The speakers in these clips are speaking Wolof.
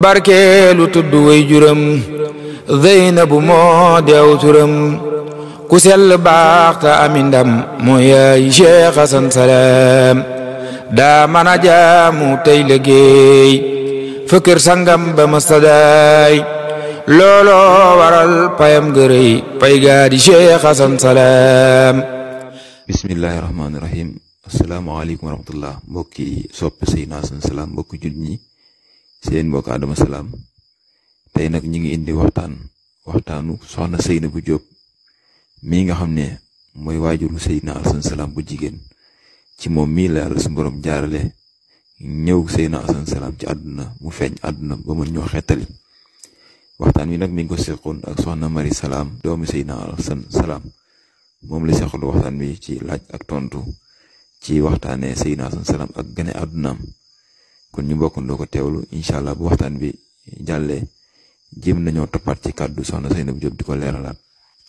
barkeelu tudd way juram Zeynabu moo deew turam ku sell baax ta ami ndam moo yaay Cheikh Hasan Salaam daa mën a jaamu tey liggéey fëkkër sangam ba mastadaay looloo waral payam gërëy pay gaa di Cheikh Hasan Salaam bismillahi rahmaani rahim asalaamaaleykum wa rahmatullah mbokki soppe Seydina Hasan Salaam mbokki jullit ñi seen mbokk Adama Salaam tey nag ñi ngi indi waxtaan waxtaanu soxna Seynabou Diop mii nga xam ne mooy waajuru Seydina Hasan Salaam bu jigéen ci moom mii la yàlla su borom jaarale ñëw Seydina Hasan Salaam ci àdduna mu feeñ àdduna ba mën ñoo xettali waxtaan wi nag mi ngi ko seqoon ak soxna Mari Salaam doomi Seydina Hasan Salaam moom la seqal waxtaan wi ci laaj ak tontu ci waxtaanee Seydina Hasan Salaam ak gane àddunaam kon ñu bokkandoo ko teewlu incha allah bu waxtaan bi jàllee jéem nañoo toppaat ci kàddu soxna Seynabou Diop di ko leeralaat.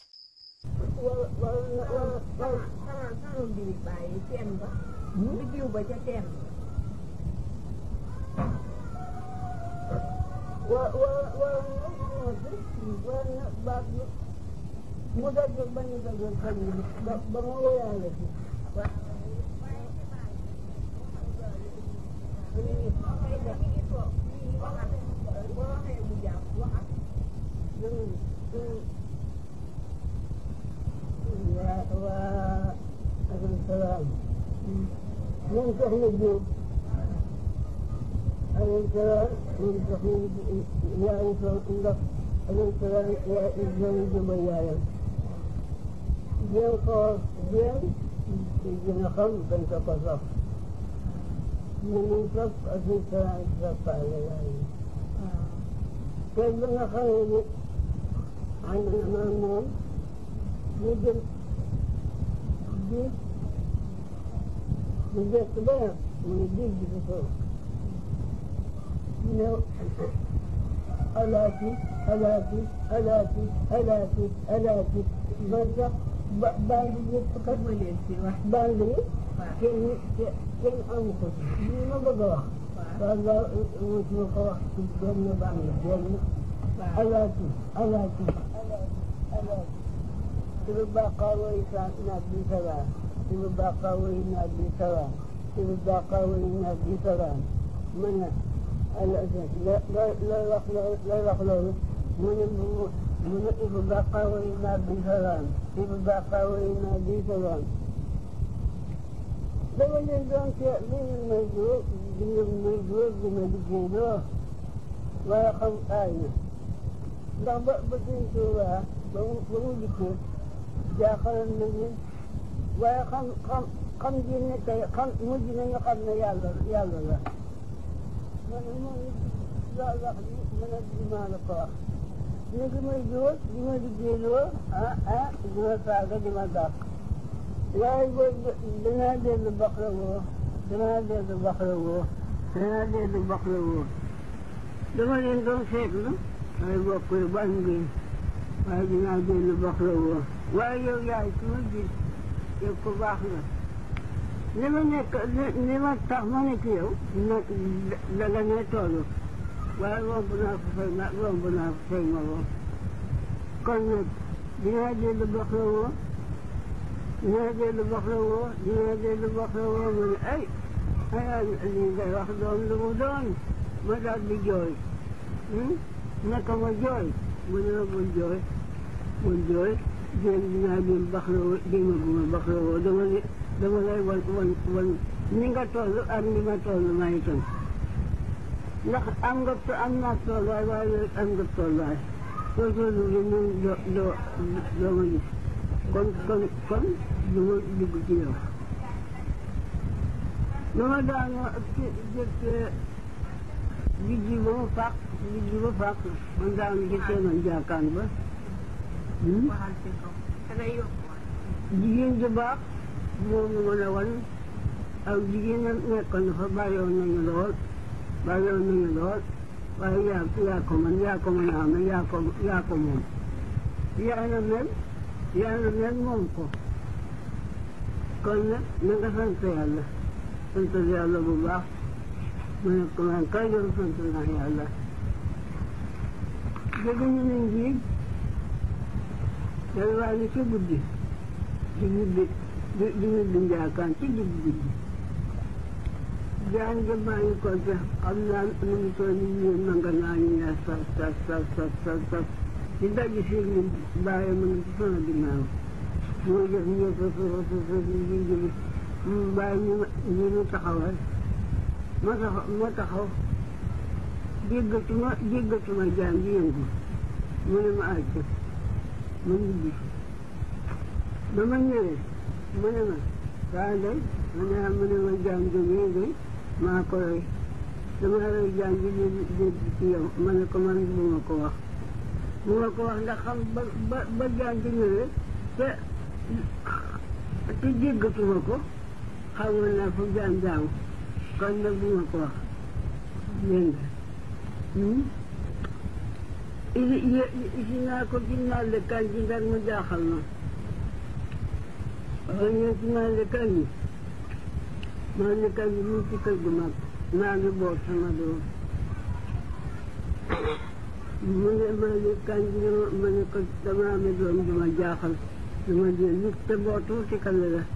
moom soxna Diop alayhi salaam moom soxna yaayu soxna ndax alayhi salaam yaa Ibrahima Diop ay yaayam jéem xool jéem ci gën a xam dañ ko ko sof ñu ngi sof alayhi salaam soppaale yaayam te ba nga xamee ne ànd na maa moom ñu jëm di mu jëkk ba mu ngi dégg ci suuf ñu ne alaati alaati alaati alaati alaati ba sax ba bandi yëpp kat ma leen ci wax bandi yi kenn kenn amu ko ci li ma bëgg a wax waaw waaw mosuma ko wax ci benn bandi benn alaati alaati alaati suñu baqaa way sa naat bi salaam suñu baqaa way naat bi salaam suñu baqaa way naat bi salaam ma ne looy wax looy wax loolu mu ne mu ne suñu baqaa way naat bi salaam suñu baqaa way naat bi salaam dama leen doon seet li ngeen may dóor di ngeen may dóor di ma liggéey loo waaye xam aay na ndax ba ba suñ tuubaa ba mu ba mu liggéey jaaxaloon nañu waaye xam xam xam ji ne tey xam mujj nañu xam ne yàlla yàlla la man moom loolu wax bi mën a di maa la ko wax ñu ngi may jóor di ma liggéeyloo ah ah di ma saaga di ma dàq waaye boobu danaa dellu bax la woo danaa dellu bax la woo danaa dellu bax la woo dama leen doon seetlu waaye bokk yi ban ngeen waaye dinaa dellu bax la woo waaye yow yaay su ma gis yow ku baax la li ma nekk li ma tax ma nekk yow na danga ne toolu waaye romb naa ko fay ma romb naa ko fay ma woo kon nag dinaa dellu bax la woo dinaa dellu bax la woo dinaa dellu bax la woo ma ne ay ay li ngay wax doon lu mu doon ma daal di jooy naka ma jooy mu ne ma bul jooy bul jooy jéem dinaa leen baxlawoo jéem a guma baxlawoo dama ne dama lay wan wan wan ni nga toll ak ni ma toll maa itam ndax am nga am naa tolluwaay waaye am nga tolluwaay soo tollu bi moom doo doo doo ma gis kon kon kon du ma dugg ci yow dama daanoo ci jëkk bijji ba mu fàq bijji ba fàq man daanu ci teenoon jaakaan ba jigéen ju baax moom mu mën a wan aw jigéen a nekkoon na fa bàyyoon nañu lool bàyyoon nañu lool waaye yaa yaa ko man yaa ko mën a am yaa ko yaa ko moom yaa na mel yaa na mel moom ko kon nag na nga sant yàlla sant yàlla bu baax ma ne ko man kay doon sant naa yàlla jóge ñu ne njiig day waa ni ci guddi di ñibbi di di ñibbi njaakaan ci digg guddi jaan ja bàyyi ko ca xam naa nu ngi toll ni ñu nanga naa ñu ne sas sas sas sas sas sas di daj si ñu bàyyi ma ngi ci sama ginnaaw moo jëf ñu ko so so so ñu jóge mu bàyyi ñu ñu ñu taxawal ma taxaw ma taxaw déggatuma déggatuma jaan di yëngu mu ne ma àcc ma ñibbi ba ma ñëwee mu ne ma saa day ma ne mu ne ma jaan jógee day maa ko rey dama rey jaan bi di dégg ci yow ma ne ko man bu ma ko wax bu ma ko wax ndax xam ba ba ba jaan di ñëwee te te déggatuma ko xamoon naa fu jaan jaamu kon nag bu ma ko wax dégg nga isi naa ko ci nallekaan ji ndax mu jaaxal ma waaye ñoo ci nallekaan yi nallekaan yi mu ci kër gu mag maa ngi boot sama doom mu ne nallekaan ji ma ne ko dama amee doom ju ma jaaxal dama jël nit te bootu ci kale la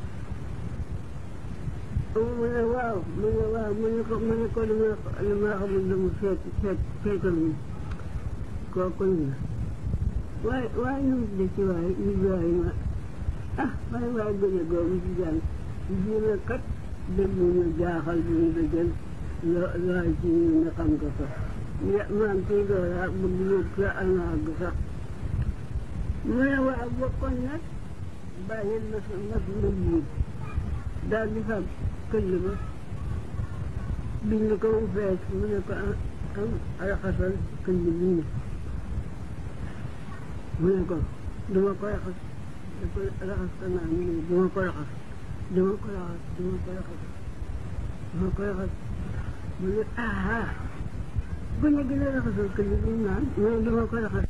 mu ne waaw mu ne waaw mu ne ko mu ne ko li ma li ma xamul lu mu seet seet seetal mi kooku ñu la waaye waaye nu mu de ci waaye Ibrahima ah waaye waaye gën a googu ci jàng jiina kat dégg ñu jaaxal bi ñu la jël loo loo ci ñu ne xam nga ko ya maam ciy dooraa bëgg yëg sa anaag sax mu ne waaw bokkoon nag bàyyi na sa mas na jiit daal di fab këll ba bind ko mu fees mu ne ko am raxasal këll bii mu ne ko duma ko raxas da ko raxas ko naa mu ne duma ko raxas duma ko raxas duma ko raxas duma ko raxas mu ne ah bu ñu gën a raxasal këll bi naan mu ne duma ko raxas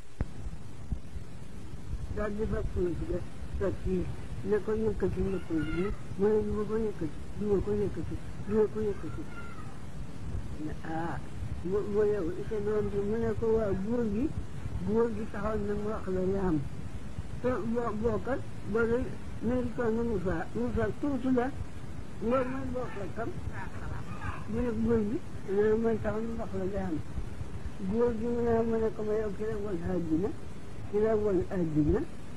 daal di fab suuf si def teg fii ne ko yëkkati yëkkati bi mu ne du ma ko yëkkati du ma ko yëkkati du ma ko yëkkati ne ah mu mu yow sa doom bi mu ne ko waaw góor gi góor gi taxaw na mu wax la yaam te boo bookat ba lay mairie ko na Moussa Moussa tuuti la loolu mooy bokkal kam mu ne góor gi ne mooy taxaw na wax la yaam góor gi mu ne mu ne ko ma yow ki la woon àddina ki la woon àddina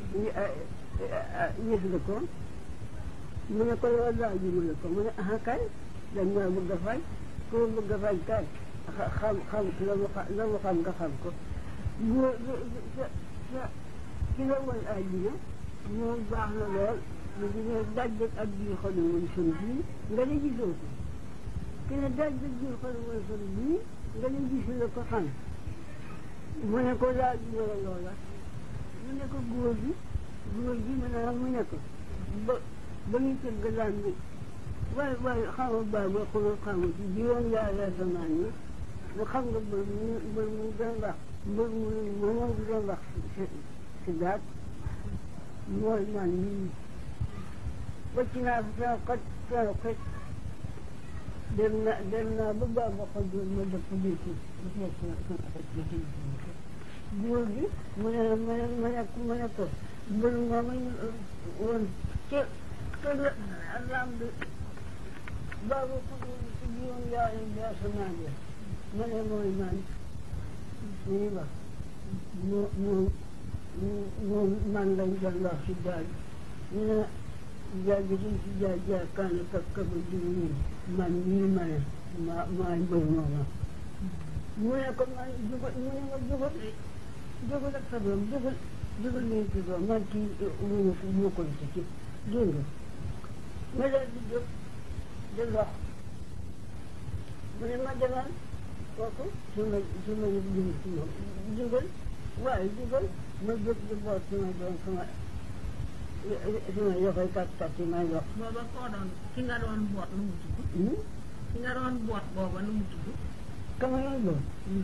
yëg nga ko mu ne ko loolu laaj mu ne ko mu ne ah kay dañ maa bëgg a fay ku ma bëgg a fay kay xam xam la mu xam la mu xam nga xam ko bu sa sa ki la woon àddina moom baax na lool mu ngi ne dajjeg ak biir xolu woon sun bii nga ne gisoo ko ki ne dajjeg biir xolu woon sun bii nga ne gisu la ko xam mu ne ko laaj mu ne loola mu ne ko góor gi góor gi mu ne mu ne ko ba ba ñu tëgg laan bi waaye waaye xaw ma baax ba xuloo xaw ma ci juróom yaari asamaan yi nga xam nga mbër mu mbër mu doon wax mbër mu moom doon wax si daat mooy man nii wacc naa fa sama xët sama xët dem na dem naa ba baax ba xol doon ma dëpp biiti bu seet sama sama xët ba tëj góor gi mu ne mu ne mu ne mu ne ko mbër moom woon ca ca lam bi baabu ko ci juróom yaari bi asamaan ya ma ne mooy man nii wax moo moo moom man lañ doon wax si daal ñu ne jaay bi duñ si jaay jaay kaana kak kaba jiw nii man nii ma ne maa maa mbër mooma mu ne ko man jugal mu ne ma jugal jógal ak sa doom jógal jógal leen ci doom man kii wuñu ko moo ko ci ci dégg nga ma daal di jóg di lox mu ne ma demal kooku su ma su ma yëg jëm ci moom jógal waaye jógal ma jóg di boot sama doom sama sama yoxoy kat kat yi may lox booba koo doon ki nga doon boot nu mu tudd ki nga doon boot booba nu mu tudd kama yoy boot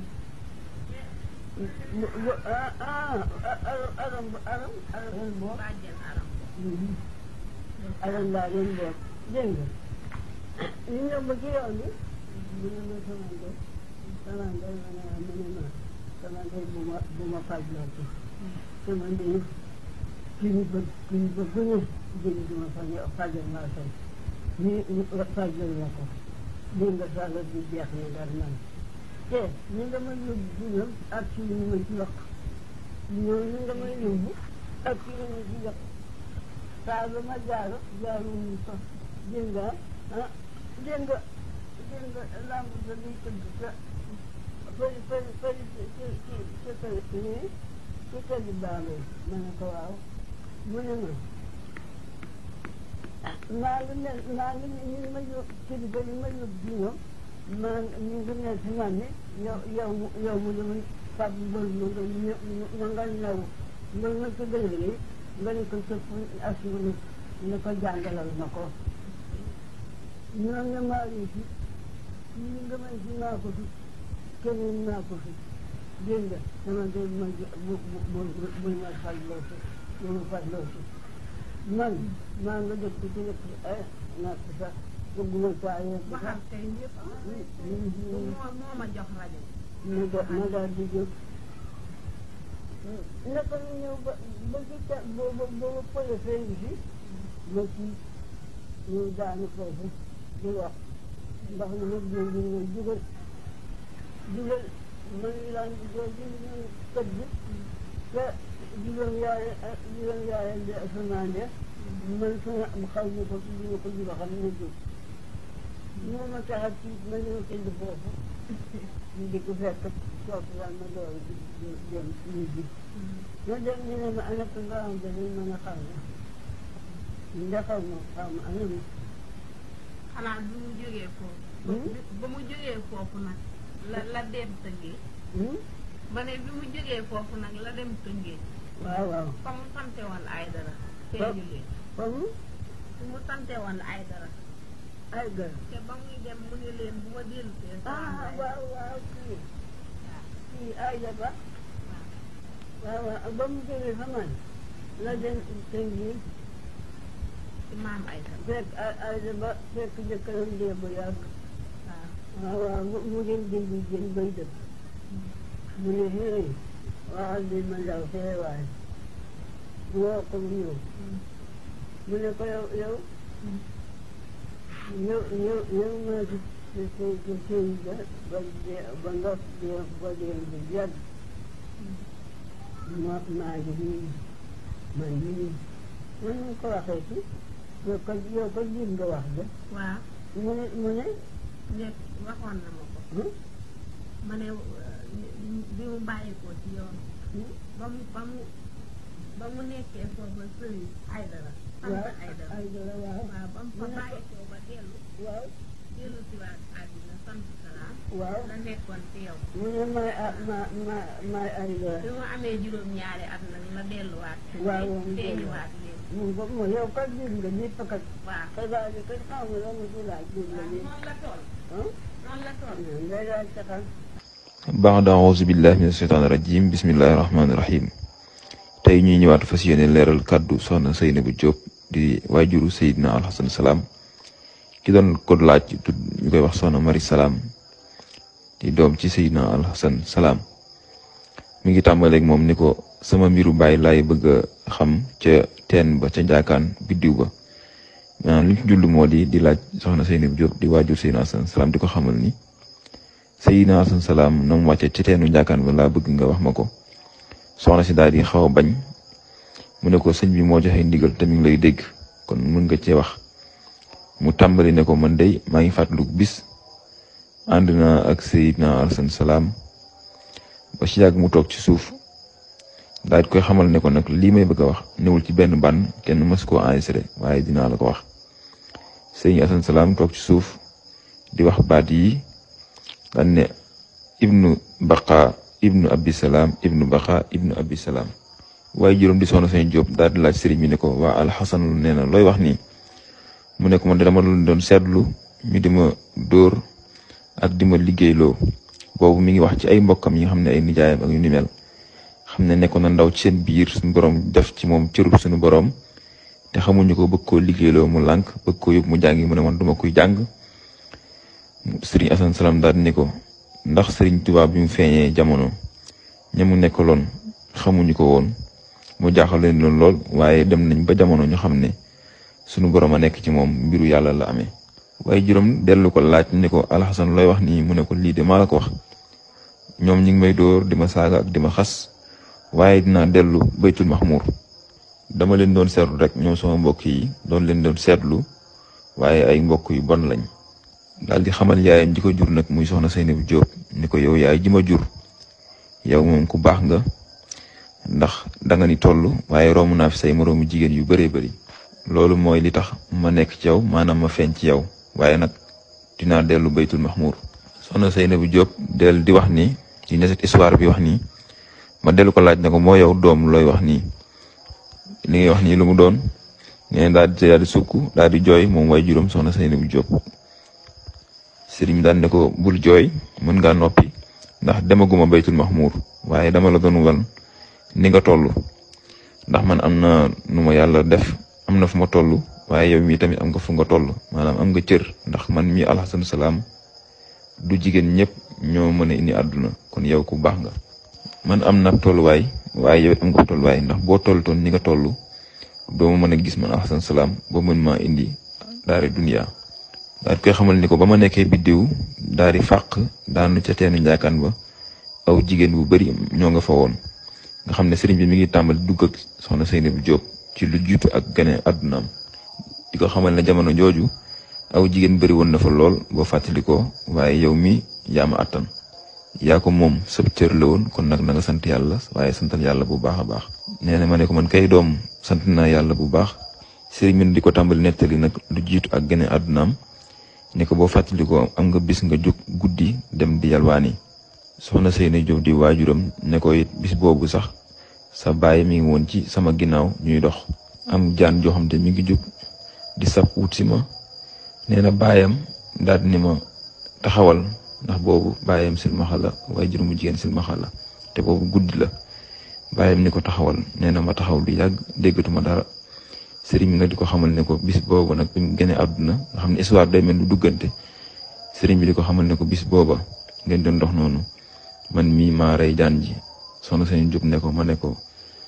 ah ah aram aram aram boo bàjjen aram aram laa leen boo dégg nga ñu ñëw ba ci yoon bi mu ne ma sama ndey sama ndey ma ne ma ne ma sama ndey bu ma bu ma fajloo ci sama ndey kilifa kilifa gu ne jëli du ma faj fajal naa tey nii fajal na ko lii nga sàlla bi jeex na dar man te ni nga ma yóbbu dina ak ci li ma ci yokk ñoom ni nga ma yóbbu ak ci li ma ci yokk saa ba ma jaaro jaaro ñu fa dégg nga ah dégg nga dégg nga lamb ba liy tëgg sa fëri fëri fëri ci ci ci ci kër nii ci kër gi baalo ma ne ko waaw mu ne ma maa ngi ne maa ngi ñu ngi ma yóbbu kilifa yi ma yóbbu ci ñoom maa ñu ngi ne si man ne yow yow yow mu dama fab mbër ma nga ñë nga ñëw mbër ma ko gën a rëy nga ne ko sëpp assuré ne ko jàngalal ma ko ñoom ne maa ngi fi ñu nga may si maa ko fi keneen maa ko fi dégg nga sama de ma bu bu bu ma fajloo si bu ma fajloo si man maa nga dëkk ci dëkk eh natt sax bëgguma saa yegg sax waxal tey ñëpp moo moo ma jox rajo ma da ma daal di jóg naka ñu ñëw ba ba ci ca booba booba pële fee ngi fi ma ci ñëw daanu foofu di wax ndax mu nag ñëw ñu ñëw jugal jugal man laan di joo ji ñu tëdd te juróom yaare juróom yaare di asamaan de man sama xaw ma ko ci ma ko juba xam ne jóg moo ma tax a tiit ma ñëw tëdd foofu ñu di ko fekk toog daal ma door di dem ñu ji ma dem ñu ne ma ana ko nga xam ne mën a xaw ma ndax xaw ma xaw ma ana ma xanaa bi mu jógee foofu ba mu jógee foofu nag la la dem tëngee ba ne bi mu jógee foofu nag la dem tëngee waaw waaw fa mu sante woon ay dara feeñu leen comme fu mu sante woon ay dara ay gar te ba muy dem mu ne leen bu ma dellu see ah waaw waaw kii kii ay ba waaw waaw ba mu jógee fa man la dem tëngi ci maam ay dara fekk ay ay ba fekk jëkkëram dee bu yàgg waaw waaw waaw mu mu dem dindi jën bay dëkk mu ne hey waxal bi ma ndaw fee waay woo ko mu ñëw mu ne ko yow yow yow yow yow maa ci ci ci ci sëy ba ba dee ba nga dee ba dee bu yàgg ma maa ngi nii man nii man ñu ko waxee ci yow ko yow ko jim nga wax de waaw mu ne mu ne nekk waxoon na ma ko hmm? ma ne bi mu bàyyikoo ci yoon ba mu ba mu ba mu nekkee foofa sëriñ ay dara sant waaw ay dara ay dara waaw waaw ba mu fa bàyyikoo ba dellu waaw dellu si waat àddina sant salaam waaw la nekkoon ci yow mu ne may ah ma ma may ay dara bi mu amee juróom-ñaari at nag la delluwaat waaw waaw mu feeñuwaat leen mu ko mu yow kat jim nga ñëpp kat waaw xibaar yi kat xaw ma la mu ci laaj jim nga waaw ñëpp noonu la toll ah noonu la toll ngay laaj taxal baax da auzu billahi min asheytaan rajim bismillahi rahmaani rahim tey ñuy ñëwaat fas yéene leeral kàddu soxna Seynabou Diop di waajuru Seydina Alxasan Salaam ki doon ko laaj tudd ñu koy wax soxna Mari Salaam di doom ci Seydina Alxasan Salaam mi ngi tàmbaleeg moom ni ko sama mbiru baay laay bëgg a xam ca teen ba ca njaakaan biddiw ba maanaam li ñu ci jullu moo di di laaj soxna Seynabou Diop di waajur Seydina Alxasan Salaam di ko xamal ni Seydina Alxasan Salaam na mu wàcce ci teenu njaakaan ba laa bëgg nga wax ma ko soxna si daal di xaw a bañ mu ne ko sëñ bi moo joxe ndigal te mi ngi lay dégg kon mën nga cee wax mu tàmbali ne ko man day maa ngi fàttaliku bis ànd naa ak Seydina Alxasan Salaam ba ci yàgg mu toog ci suuf daal di koy xamal ne ko nag lii may bëgg a wax newul ci benn ban kenn mës koo enregistré waaye dinaa la ko wax Seydina Alxasan Salaam toog ci suuf di wax baat yi daan ne ibnu baqa ibnu abi salaam ibnu baqa ibnu abi salaam waaye juróom di soxna Sëñ Jóob daal di laaj sëriñ bi ne ko waa alxasan lu nee na looy wax nii mu ne ko man de dama doon seetlu ñu di ma dóor ak di ma liggéeyloo boobu mi ngi wax ci ay mbokkam yi nga xam ne ay nijaayam ak yu ni mel xam ne nekkoon na ndaw ci seen biir suñu borom def ci moom cërub suñu borom te xamuñu ko bëgg koo liggéeyloo mu lànk bëgg koo yóbbu mu jàngi mu ne man duma kuy jàng sëriñ Asan Salaam daal di ne ko ndax sëriñ Tuubaa bi mu feeñee jamono ñamu nekkaloon xamuñu ko woon mu jaaxal leen loon lool waaye dem nañ ba jamono ñu xam ne sunu borom a nekk ci moom mbiru yàlla la amee waaye juróom dellu ko laaj ni ko alxasan looy wax nii mu ne ko lii de maa la ko wax ñoom ñi ngi may dóor di ma saaga ak di ma xas waaye dinaa dellu baytul maxmuur dama leen doon seetlu rek ñoom sama mbokk yi doon leen doon seetlu waaye ay mbokk yu bon lañ daal di xamal yaayam ji ko jur nag muy soxna Seynabou Diop ni ko yow yaay ji ma jur yow moom ku baax nga ndax danga ni toll waaye romb naa fi say moroomu jigéen yu bëree bëri loolu mooy li tax ma nekk ci yow maanaam ma feeñ ci yow waaye nag dinaa dellu baytul maxmuur soxna Seynabou Diop del di wax ni di neset histoire bi wax nii ma dellu ko laaj ne ko moo yow doom looy wax nii li ngay wax nii lu mu doon nee daal di daal di sukk daal di jooy moom way juróom soxna Seynabou Diop sëriñ daan ne ko bul jooy mën ngaa noppi ndax demaguma baytul maxmuur waaye dama la doon wan ni nga toll ndax man am na nu ma yàlla def am na fu ma toll waaye yow mii tamit am nga fu nga toll maanaam am nga cër ndax man mii alxasan salaam du jigéen ñëpp ñoo mën a indi àdduna kon yow ku baax nga man am na tolluwaay waaye yow it am nga tolluwaay ndax boo toll toon ni nga toll doo ma mën a gis man alxasan salaam boo mën maa indi daari duniya daal di koy xamal ni ko ba ma nekkee biddiw daal di fàq daanu ca teenu njaakaan ba aw jigéen bu bari ñoo nga fa woon nga xam ne sëriñ bi mi ngi tàmbali dugg ak soxna Seynabou Diop ci lu jiitu ak gane àddunaam di ko xamal ne jamono jooju aw jigéen bëri woon na fa lool boo fàttali ko waaye yow mi yaa ma àttan yaa ko moom sab cër la woon kon nag na nga sant yàlla waaye santal yàlla bu baax a baax nee na ma ne ko man kay doom sant naa yàlla bu baax sëriñ bi di ko tàmbali nettali nag lu jiitu ak gane àddunaam ne ko boo fàttali ko am nga bis nga jóg guddi dem di yalwaani soxna Seynabou Diop di waajuram ne ko it bis boobu sax sa baay mi ngi woon ci sama ginnaaw ñuy dox am jaan joo xam te mi ngi jóg di sab wut si ma nee na baayam daal ni ma taxawal ndax boobu baayam silmaxa la waajur mu jigéen silmaxa la te boobu guddi la baayam ni ko taxawal nee na ma taxaw lu yàgg déggatuma dara sëriñ bi nag di ko xamal ne ko bis boobu nag bi mu gënee àdduna nga xam ne histoire day mel lu duggante sëriñ bi di ko xamal ne ko bis booba ngeen doon dox noonu man mii maa rey jaan ji soxna Seynabou Diop ne ko ma ne ko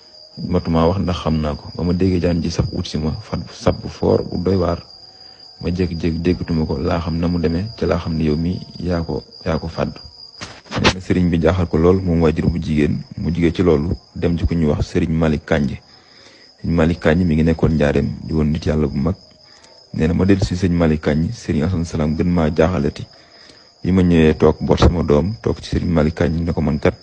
matuma wax ndax xam naa ko ba ma déggee jaan ji sab wut si ma fat sab bu foor bu doy waar ma jékki-jékki déggatuma ko laa xam na mu demee ca laa xam ne yow mi yaa ko yaa ko fàdd nee na sëriñ bi jaaxal ko lool moom waajur bu jigéen mu jigee ci loolu dem ci ku ñuy wax sëriñ Malick Kànj sëriñ Malick Kànj mi ngi nekkoon njaareem di woon nit yàlla bu mag nee na ma dellu si sëriñ Malick Kànj sëriñ Asan Salaam gën maa jaaxalati bi ma ñëwee toog boot sama doom toog ci sëriñ Malick Kànj ne ko man kat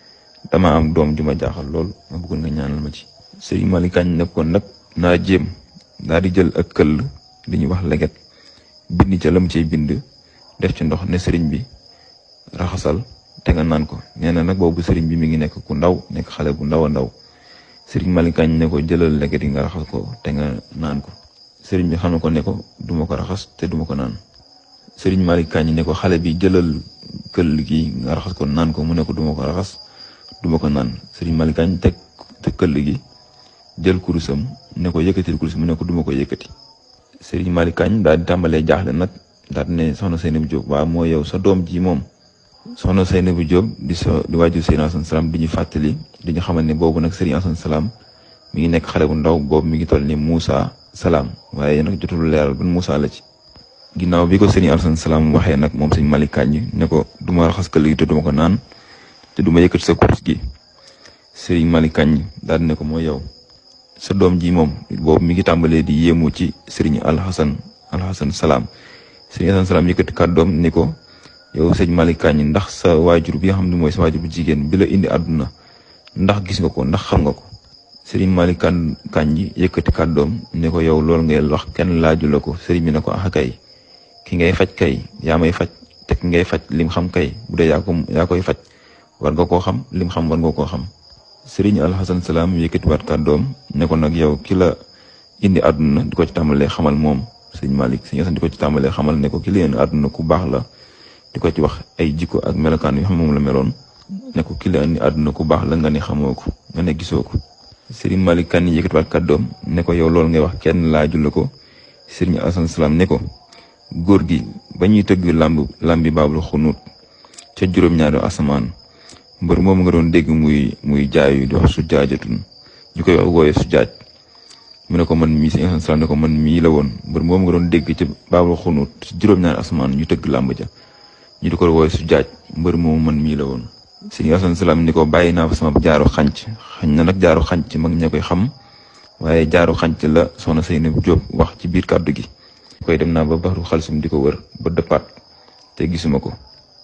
dama am doom ju ma jaaxal lool ma bëggoon nga ñaanal ma ci sëriñ Malick Kànj ne ko nag naa jéem daal di jël ak këll li ñuy wax leget bind ca la mu ciy bind def ci ndox ne sëriñ bi raxasal te nga naan ko nee na nag boobu sëriñ bi mi ngi nekk ku ndaw nekk xale bu ndaw a ndaw sëriñ Malick Kànj ne ko jëlal leget yi nga raxas ko te nga naan ko sëriñ bi xam na ko ne ko duma ko raxas te duma ko naan sëriñ Malick Kànj ne ko xale bi jëlal këll gi nga raxas ko naan ko mu ne ko duma ko raxas duma ko naan sëriñ Malick Kànj teg te këll gi jël kurusam ne ko yëkkatil kurus mu ne ko duma ko yëkkati sëriñ Malick Kànj daal di tàmbalee jaaxle nag daal di ne soxna Seynabou Diop waaw moo yow sa doom ji moom soxna Seynabou Diop di sa di waajur Sëriñ Asan Salaam di ñu fàttali di ñu xamal ne boobu nag Sëriñ Asan Salaam mi ngi nekk xale bu ndaw boobu mi ngi toll ni Moussa Salaam waaye nag jotul leeral ban Moussa la ci ginnaaw bi ko Sëriñ Asan Salaam waxee nag moom sëriñ Malick Kànj ne ko du ma raxas këll gi te duma ko naan te duma yëkkati sa kurus gi Sëriñ Malick Kànj daal di ne ko mooy yow sa doom ji moom boobu mi ngi tàmbalee di yéemu ci sëriñ alxasan alxasan salaam sëriñ alxasan salaam yëkkati kàddoom ni ko yow sëñ Malick Kànj ndax sa waajur bi nga xam ne mooy sa waajur bu jigéen bi la indi àdduna ndax gis nga ko ndax xam nga ko sëriñ Malick Kànj yëkkati kàddoom ni ko yow loolu ngay wax kenn laaju la ko sëriñ bi ne ko ah kay ki ngay faj kay yaa may faj te ki ngay faj lim xam kay bu dee yaa ko yaa koy faj war nga koo xam lim xam war nga koo xam sëriñ alxasan salaam yëkkatiwaat kàddoom ne ko nag yow ki la indi àdduna di ko ci tàmbalee xamal moom sëñ Malick sëñ Asan di ko ci tàmbalee xamal ne ko ki la indi àdduna ku baax la di ko ci wax ay jikko ak melokaan yoo xam moom la meloon ne ko ki la indi àdduna ku baax la nga ne xamoo ko nga ne gisoo ko sëriñ Malick kan yëkkatiwaat kàddoom ne ko yow loolu ngay wax kenn laaju la ko sëriñ alxasan salaam ne ko góor gi ba ñuy tëgg làmb làmbi baabul xunuut ca juróom-ñaari asamaan mbër moom nga doon dégg muy muy jaayu di wax su jaajatun ñu koy wax wooye su jaaj mu ne ko man mii si salaam ne ko man mii la woon mbër moom nga doon dégg ci baabul xunut ci juróom-ñaari asmaan ñu tëgg làmb ja ñu di ko wooye su jaaj mbër moomu man mii la woon si salaam ni ko bàyyi naa fa sama jaaru xànc xañ na nag jaaru xànc mag ña koy xam waaye jaaru xànc la soxna Seynab Jóob wax ci biir kàddu gi koy dem naa ba baxru xalsum di ko wër ba dëppaat te gisuma ko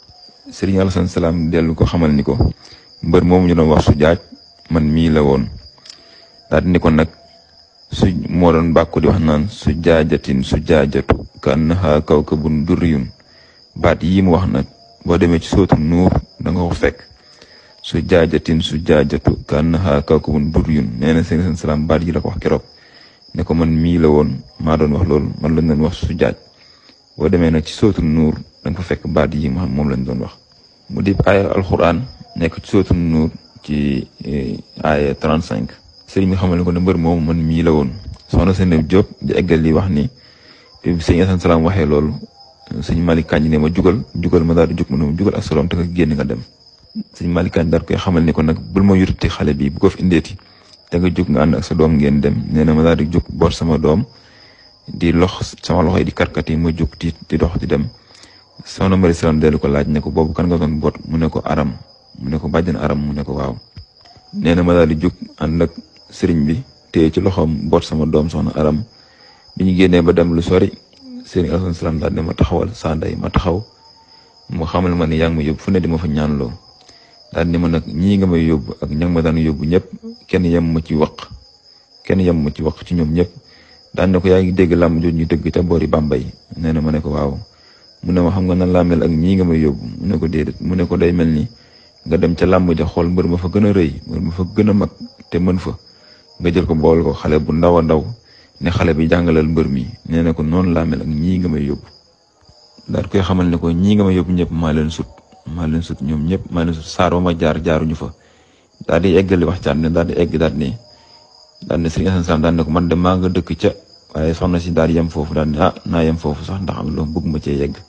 sëriñ Alasan Salaam dellu ko xamal ni ko mbër moomu ñu doon wax su jaaj man mii la woon daal di ni ko nag su moo doon bàkku di wax naan su jaajatin su jaajatu ka annaha kawkabun durriyun baat yii mu wax nag boo demee ci sootu nuur da nga ko fekk su jaajatin su jaajatu ka annaha kawkabun durriyun nee na sëriñ Alasan Salaam baat yi la ko wax keroog ne ko man mii la woon maa doon wax loolu man lañ doon wax su jaaj boo demee nag ci sootu nuur da nga fa fekk baat yi ma xam moom lañ doon wax mu di aaya alxuraan nekk ci sootu nuur ci aaya 35 sëriñ bi xamal ne ko ne mbër moomu man mii la woon soxna Seynab Jóob di eggal li wax ni bi sëñ Asan Salaam waxee loolu sëñ Malick Kañ ne ma jugal jugal ma daal di jug ma ne ma jugal ak salaam te nga génn nga dem sëñ Malick Kañ daal koy xamal ni ko nag bul ma yututi xale bi bu ko fi indeeti te nga jug nga ànd ak sa doom ngeen dem nee na ma daal di jug boot sama doom di lox sama loxo yi di karkat yi ma jug di di dox di dem soxna Mari Salaam dellu ko laaj ne ko boobu kan nga doon boot mu ne ko aram mu ne ko bàjjan aram mu ne ko waaw nee na ma daal di jug ànd ak sëriñ bi téye ci loxoom boot sama doom soxna aram bi ñu génnee ba dem lu sori sëriñ Alasan Salaam daal ne ma taxawal saa ndey ma taxaw mu xamal ma ni yaa ngi ma yóbbu fu ne di ma fa ñaanloo daal ni ma nag ñii nga may yóbbu ak ña ma daan yóbbu ñëpp kenn yem ma ci waq kenn yem ma ci waq ci ñoom ñëpp daan ne ko yaa ngi dégg làmb jooju ñu dëgg ca boori Bambey nee na ma ne ko waaw mu ne ma xam nga nan laa mel ak ñii nga may yóbbu mu ne ko déedéet mu ne ko day mel ni nga dem ca làmb ja xool mbër ma fa gën a rëy mbër ma fa gën a mag te mën fa nga jël ko bool ko xale bu ndaw a ndaw ne xale bi jàngalal mbër mi nee na ko noonu laa mel ak ñii nga may yóbbu daal koy xamal ne ko ñii nga may yóbbu ñëpp maa leen sut maa leen sut ñoom ñëpp maa leen sut saar ba ma jaar jaaruñu fa daal di eggali waxtaan ne daal di egg daal ne daal ne sëriñ Asan Salaam daal ne ko man de maa nga dëkk ca waaye soxna si daal di yem foofu daal ne ah naa yem foofu sax ndax am loo bëgg ma cee yegg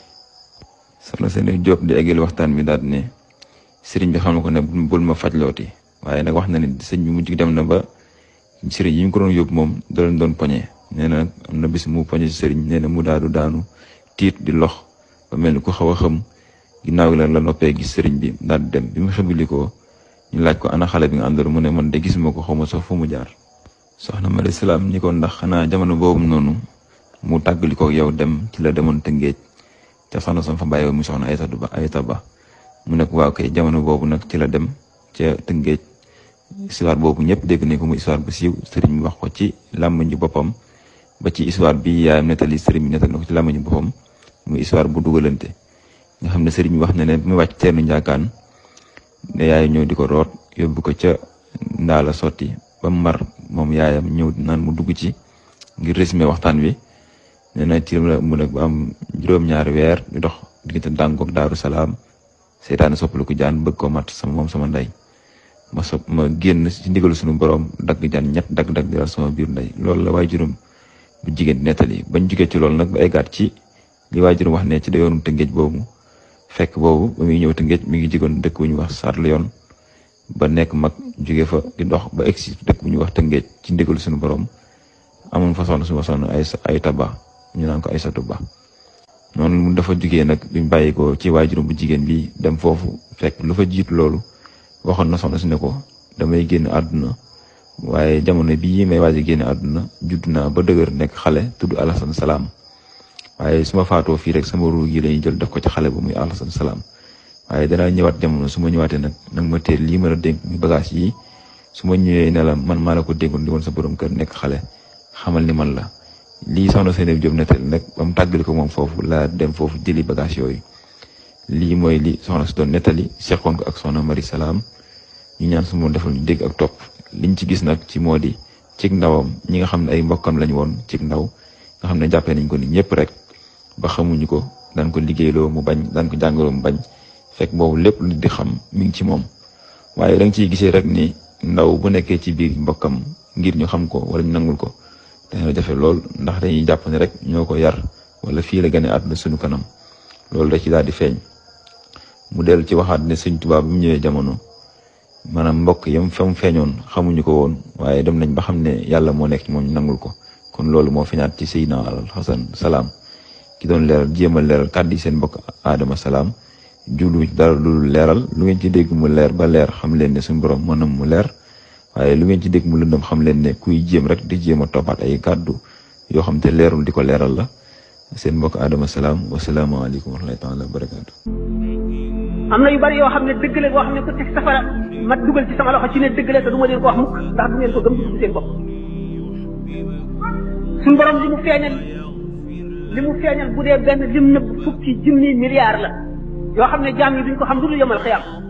soxna seen Jóob di eggali waxtaan bi daal ne sëriñ bi xam na ko ne bul ma fajlooti waaye nag wax na ne sëñ bi mujj dem na ba sëriñ yi ñu ko doon yóbbu moom da leen doon poñe nee na am na bis mu poñe si sëriñ nee na mu daadu daanu tiit di lox ba mel ni ku xaw a xëm ginnaaw gi la la noppee gis sëriñ bi daal di dem bi mu xëbilikoo ñu laaj ko ana xale bi nga àndoon mu ne man de gisuma ko xaw ma sax fu mu jaar soxna Mari Salaam ñi ko ndax xanaa jamono boobu noonu mu tàggalikoo yow dem ci la demoon Tëngéej te soxna sam fa bàyyi mu soxna Aytatu Ba Ayta Ba mu ne ko waaw kay jamono boobu nag ci la dem ca Tëngéej histoire boobu ñëpp dégg nañ ko muy histoire bu siiw sëriñ bi wax ko ci làmmiñu boppam ba ci histoire bi yaayam nettali sëriñ bi nettali na ko ci làmmiñu boppam muy histoire bu dugalante nga xam ne sëriñ bi wax na ne mu wàcc teenu njaakaan ne yaay ñëw di ko root yóbbu ko ca ndaala sotti ba mar moom yaayam ñëw naan mu dugg ci ngir résumé waxtaan wi nee na ci la mu nag ba am juróom-ñaari weer di dox diggante dàngoog daaru salaam seytaane soppaliku jaan bëgg ko mat sama moom sama ndey ma so ma génn ci ndigalu suñu borom dagg jaan ñett dagg-dagg di sama biir ndey loolu la waay juróom bu jigéen di nettali bañ jugee ci loolu nag ba eggaat ci li waay juróom wax ne ci da yoonu tëngéej boobu fekk boobu ba muy ñëw tëngéej mi ngi jigoon dëkk bu ñu wax sarlu yoon ba nekk mag jóge fa di dox ba egg si dëkk bu ñuy wax tëngéej ci ndigalu suñu borom amoon fa soxna suma soxna ay ay taba ñu naan ko ay satu ba noonu mu dafa jugee nag biñ bàyyi ko ci waay juróom bu jigéen bi dem foofu fekk lu fa jiitu loolu waxoon na soxna si ne ko damay génn àdduna waaye jamono bii may waaj a génn àdduna judd naa ba dëgër nekk xale tudd Alasan Salaam waaye su ma faatoo fii rek sama ruu gi lañuy jël def ko ci xale ba muy Alasan Salaam waaye danaa ñëwaat jamono su ma ñëwaatee nag nag ma teel lii ma la dénk muy bagage yi su ma ñëwee ne la man maa la ko dénkoon di woon sa borom kër nekk xale xamal ni man la lii soxna Seynab Jóob nettali nag ba mu tàggali ko moom foofu laa dem foofu jëli bagage yooyu lii mooy li soxna si doon nettali seqoon ko ak soxna Mari Salaam ñu ñaan su ma defal ñu dégg ak topp liñ ci gis nag ci moo di cig ndawam ñi nga xam ne ay mbokkam lañ woon cig ndaw nga xam ne jàppee nañ ko ni ñëpp rek ba xamuñu ko daan ko liggéeyloo mu bañ daan ko jàngaloo mu bañ fekk boobu lépp lu di xam mi ngi ci moom waaye da nga ciy gisee rek ni ndaw bu nekkee ci biir mbokkam ngir ñu xam ko wala ñu nangul ko dana jafe lool ndax dañuy jàpp ne rek ñoo ko yar wala fii la gane àdduna suñu kanam loolu da ci daal di feeñ mu dellu ci waxaat ne sëñ Tuubaa bi mu ñëwee jamono maanaam mbokk yam fa mu feeñoon xamuñu ko woon waaye dem nañ ba xam ne yàlla moo nekk ci moom ñu nangul ko kon loolu moo feeñaat ci Seydina al Xasan salaam ki doon leeral jéem a leeral kàddu yi seen mbokk Adama salaam jublu dara lu leeral lu ngeen ci dégg mu leer ba leer xam leen ne suñu borom mënam mu leer waaye lu ngeen ci dégg mu lëndëm xam leen ne kuy jéem rek di jéem a toppaat ay kàddu yoo xam te leerul di ko leeral la seen mbokk Adama salaam wasalaamaaleykum wa rahmatullahi taala wa barakaatu. am na yu bari yoo xam ne dëgg la boo xam ne ko teg safara ma dugal ci sama loxo ci ne dëgg la te du ma leen ko wax mukk ndax du ngeen ko gëm dugg seen bopp suñu borom li mu feeñal li mu feeñal bu dee benn lim nëbb fukki junni milliards la yoo xam ne jaam yi duñ ko xam du dul yomal xiyam